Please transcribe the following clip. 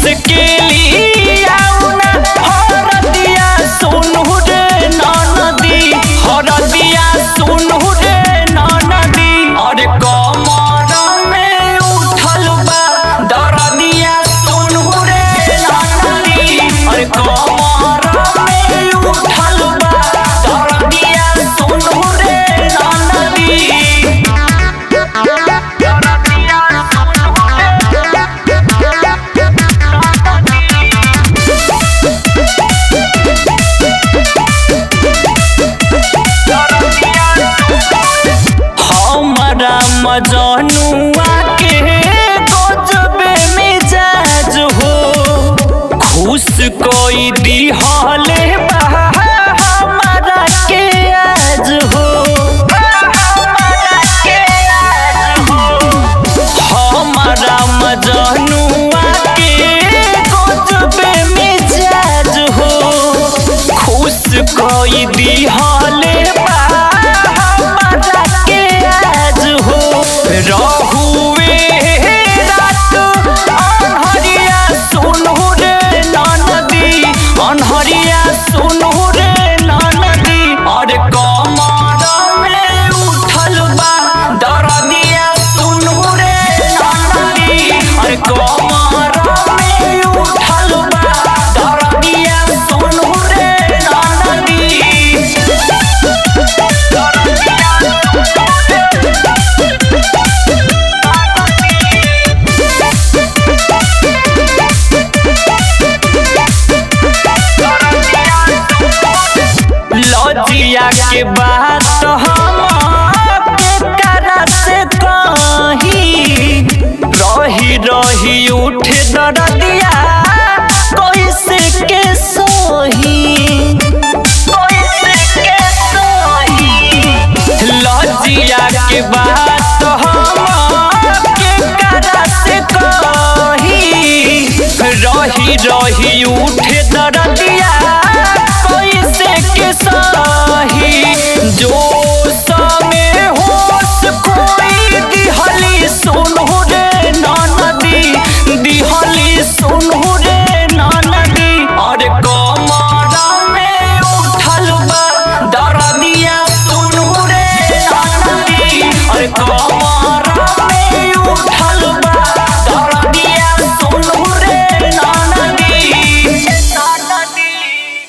मुश्किली आउना हरदिया सुनू रे ननदी हरदिया सुनू रे ननदी अरे कमर में उठल बा दरदिया सुनू रे ननदी अरे कमर में उठल बा दरदिया सुनू रे ननदी हमारा मजनुआ के गजबे मिजाज हो खुश कोई दिहले बा हमारा के आज हो हमारा के आज हो हमारा मजनुआ के गजबे मिजाज हो खुश कोई दिहले बा हमारा के आज हो रहुए रात अनहरिया सुनू रे ननदी अनहरिया सुनू रे ननदी अरे कमर में उठल बा दरदिया सुनू रे ननदी अरे कमर में उठल बा दरदिया सुनू रे ननदी लजिया के बात हम केकरा से कही रही रही उठे दरदिया कैसे के सोही कैसे के सोही लजिया के बात हम